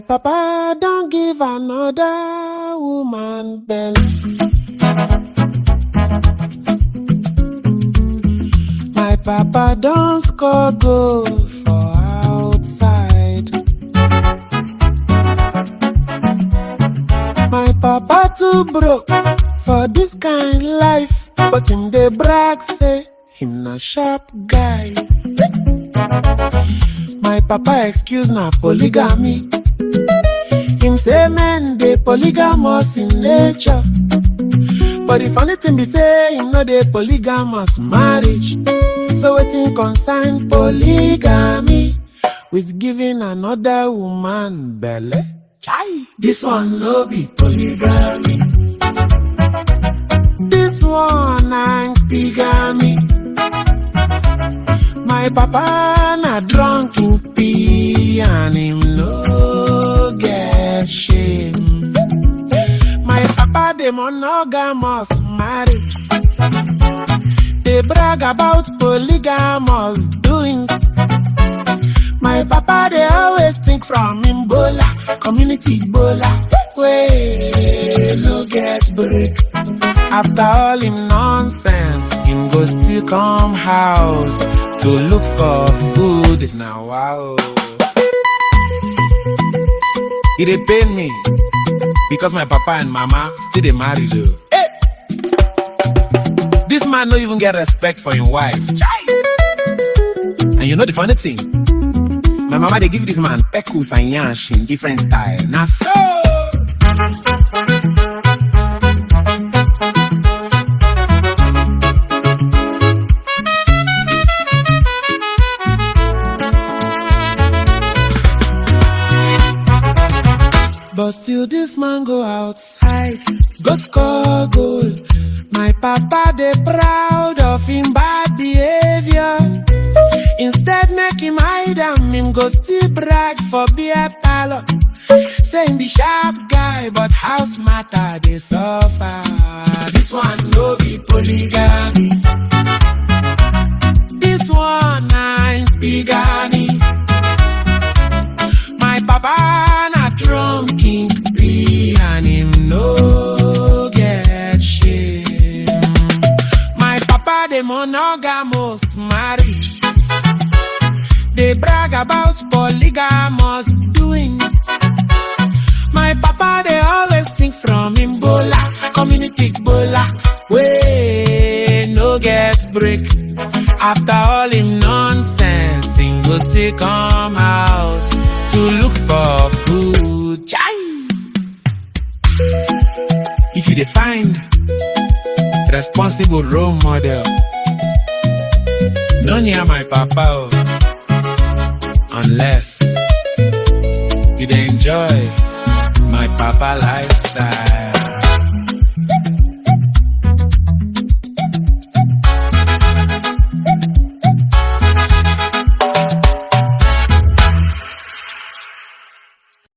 papa don't give another woman belly. My papa don't score goal for outside. My papa too broke for this kind life, but him dey brag say him na sharp guy. My papa excuse na polygamy. Him say men dey polygamous in nature. But the funny thing be say him no dey polygamous marriage. So wetin concern polygamy with giving another woman belle? Chai, this one no be polygamy. This one na bigamy. My papa na drunk in pee and him no get shame. My papa dey monogamous marriage. They brag about polygamous doings. My papa they always think from him bola, community bola, way no get break. After all him nonsense, him go still come house to look for food. Now wow, it dey pain me because my papa and mama still dey marry though. Hey! This man no even get respect for him wife. Chai! And you know the funny thing? My mama they give this man pekus and yansh in different style. Now so But still this man go outside, go score goal. My papa they proud of him bad behavior. Instead make him hide am, him go still brag for beer parlor. Saying the sharp guy, but house matter they suffer. This one no be polygamy. This one na bigamy. My papa na drunk king be and him no get shame. My papa dey monogamous marriage. They brag about polygamous doings. My papa they always think from him bola, community bola, way no get break. After all him nonsense, him go still come house to look for food. Chai! If you dey find responsible role model, no near my papa oh, unless you dey enjoy my papa lifestyle.